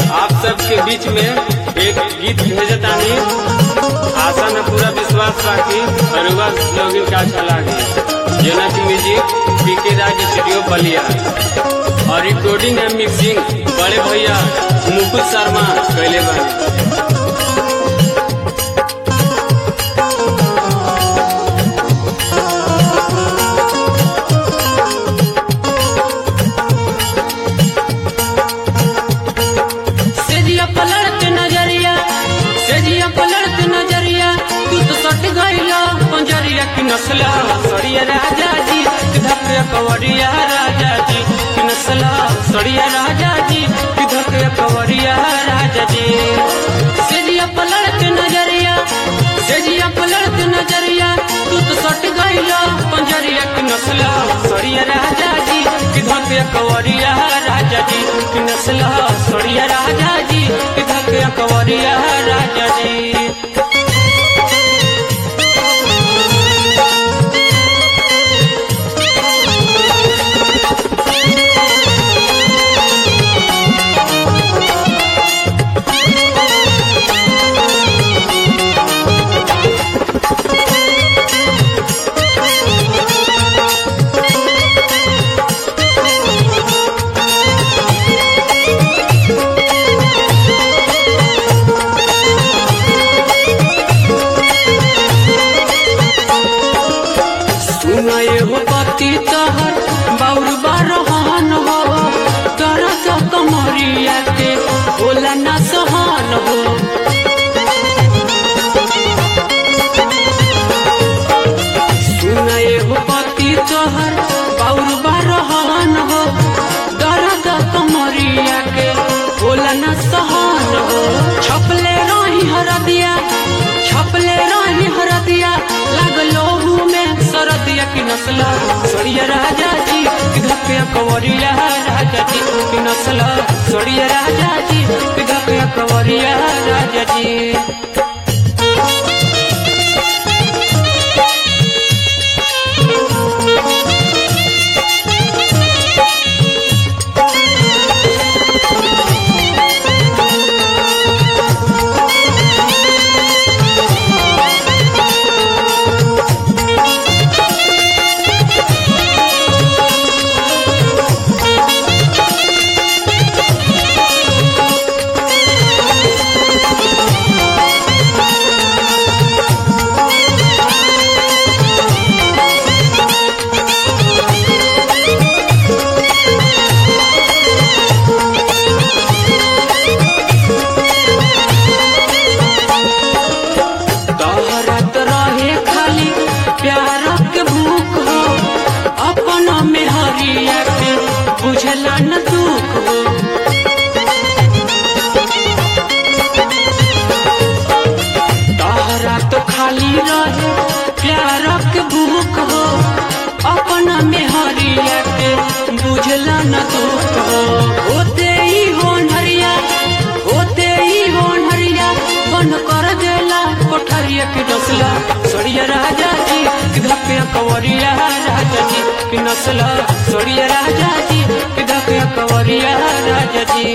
आप सबके बीच में एक गीत भेजतानी आशा में पूरा विश्वास बा कि अरुआ लोगन का अच्छा लागे जना की म्यूजिक पीके राज स्टूडियो बलिया और रिकॉर्डिंग एंड मिक्सिंग बड़े भैया मुकुल शर्मा कैले बानी सेजिया पलट नजरिया सेजिया पलट नजरिया तू तो सट गइला पंजरिया की नस्ला सड़िया राजा जी धके कवरिया राजा जी की नस्ला सड़िया राजा जी धके कवरिया राजा जी सेजिया पलट नजरिया सेजिया पलट नजरिया तू तो सट गइला पंजरिया की नस्ला सड़िया राजा जी धके कवरिया राजा जी की नस्ला सड़िया राजा जी धके कवरिया राजा जी सुनाए हो पति तहर बाउर बारहन हो तरस कमरिया के होला न सहन हो सुनाए हो पति तहर बाउर बारहन हो दर्द कमरिया के होला न सहन हो छपले रही हरदिया छपले रही हरदिया लागलो हूँ में सरदिया की नस्ल सड़िया राजा जी धके कंवरिया राजा जी की नस्ल सड़िया राजा जी धके कंवरिया राजा जी दहरत रहे खाली प्यार के भूख हो अपन में हरिया के बुझला न दुख हो दहरत खाली रहे प्यार के भूख हो अपन में हरिया के बुझला न दुख हो होते ही हो नरिया होते ही हो नरिया बन कर देला कोठरिया के डसला सड़िया राजा जी धके कंवरिया राजा जी की नस्ला सड़िया राजा जी धके कंवरिया राजा जी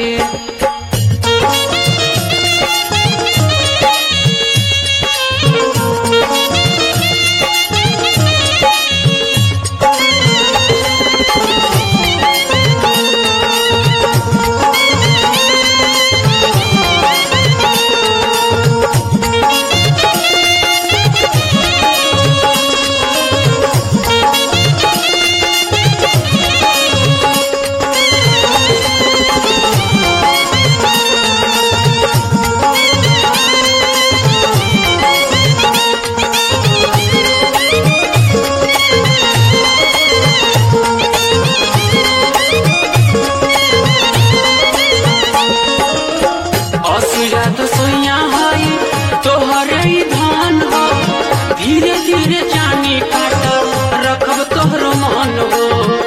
असुया तो सोया हई तोहरे ही धान हो धीरे धीरे जानी काट रखब तोहरो मन हो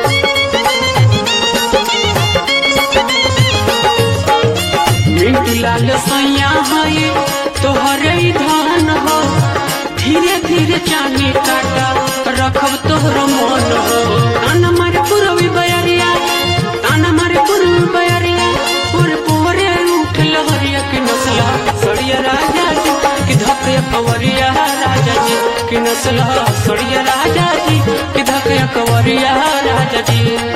मिंटू लाल सैया हई तोहरे ही धान हो धीरे धीरे जानी काट रखब तोहरो मन हो ताना मारे पूरबी बयरिया ताना मारे पूरबी बयरिया पूरे पूरे उठ कवरिया राजा जी कि नस्ल सड़िया राजा जी कि धक कवरिया राजा जी